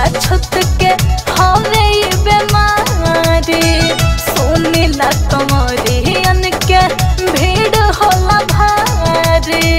छुत के हवे ई बेमारी सुनिला कमरियन के भीड़ होला भारी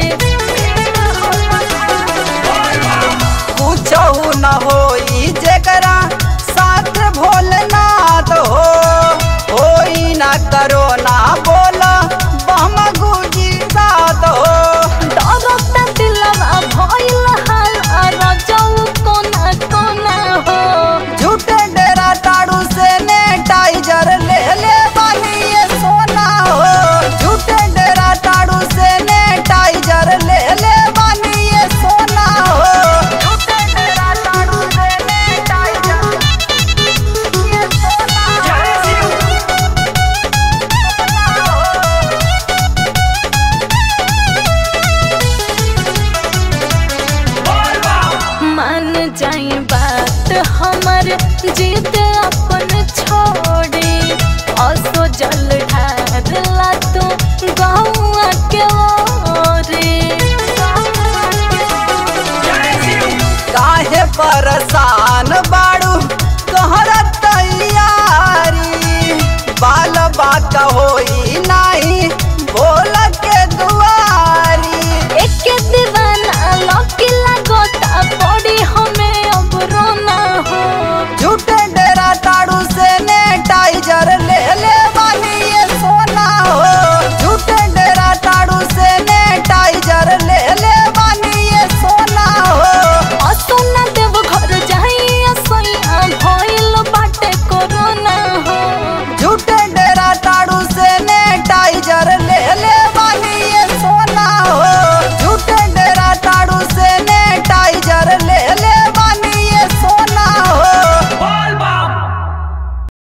कुछहु न होई जेकरा साथ भोलेनाथ हो होई ना करो ना बोला बम गुजी साथ हो डरता दिलवा भइल हाल रजऊ कोना कोना हो झूठे डेरा टाड़ू से ने टाइजर ले ले बानी ये सोना हो झूठे डेरा टाड़ू से ने टाइजर ले ले बानी ये सोना हो झूठे डेरा टाड़ू से ने टाइजर ये सोना मान जाई बात हमर जीत